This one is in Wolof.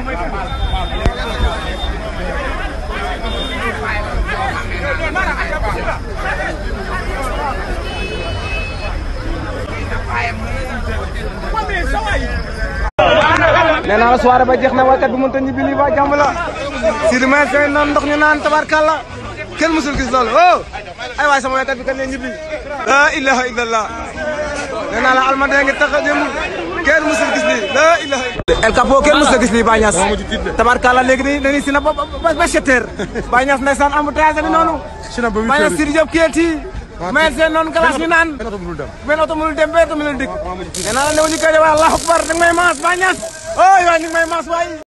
nee naa la soirée ba jeex na waykat bi mënut a ñibbi lii ba jàmm la Sidi Mayel Seye noonu ndox ñu naan tabarkàlla kenn musul gis loolu oh ay waay sama waykat bi kan lay ñibbi la ilaha illallah nee naa la almada ngi tax a jëm kenn musul gis lii la ilaha El Capo kenn musul gis lii Baye Niass tabarkàlla léegi nii dañuy si na ba ba ba sept heures Baye Niass ndeysaan embouteillage bi noonu Baye Niass Sidi Diop keeti Mayel Seye noonu glace ñu naan benn oto mënul dem benn oto mënul dikk nee naa la ne ñu koy de waa Allahu akbar danga may maas Baye Niass oh yow ni may maas waay